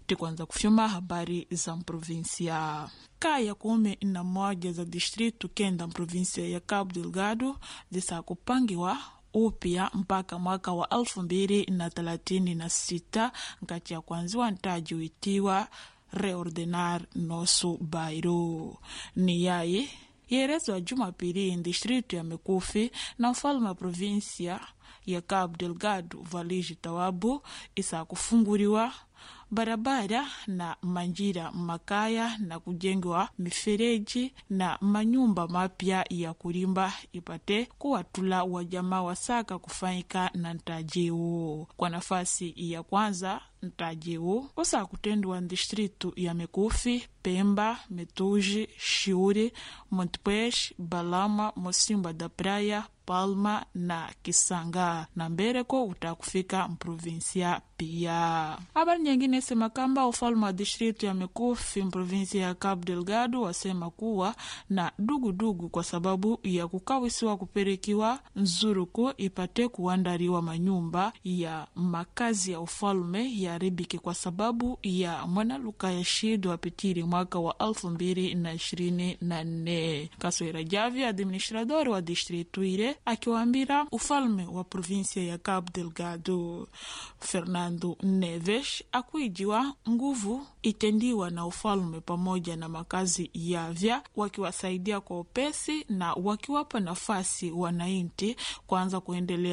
tikwanza kufyuma habari za mprovinsia kaya kumi na moja za distritu kenda mprovinsia ya Cabo Delgado zisakupangiwa upya mpaka mwaka wa elfu mbili na thelathini na sita nkati ya kwanziwa ntaji witiwa reordenar nosso bairro ni yayi yerezwa jumapili distritu ya mikufi na mfalme wa provinsia ya Cabo Delgado Valigi Tawabu isakufunguriwa barabara na manjira makaya na kujengwa mifereji na manyumba mapya ya kulimba ipate kuwatula wajamaa wasaka kufanyika na ntajiu kwa nafasi ya kwanza ntajiu usakutendwa distritu ya mikufi pemba metuji shiuri montpes balama mosimba da praia palma na kisanga na mbereko utakufika mprovinsia pia habari nyingine sema kamba ufalme wa distritu ya mikufi mprovinsia ya Cabo Delgado wasema kuwa na dugudugu kwa sababu ya kukawisiwa kupelekiwa nzuruku ipate kuandaliwa manyumba ya makazi ya ufalme yaribiki kwa sababu ya mwanaluka ya shido apitiri mwaka wa elfu mbili na ishirini na nne Kaswera Javi administrador wa distritu ile akiwaambira ufalme wa provinsia ya Cabo Delgado Fernando Neves akuijiwa nguvu itendiwa na ufalme pamoja na makazi yavya wakiwasaidia kwa upesi na wakiwapa nafasi wananchi kwanza kuendelea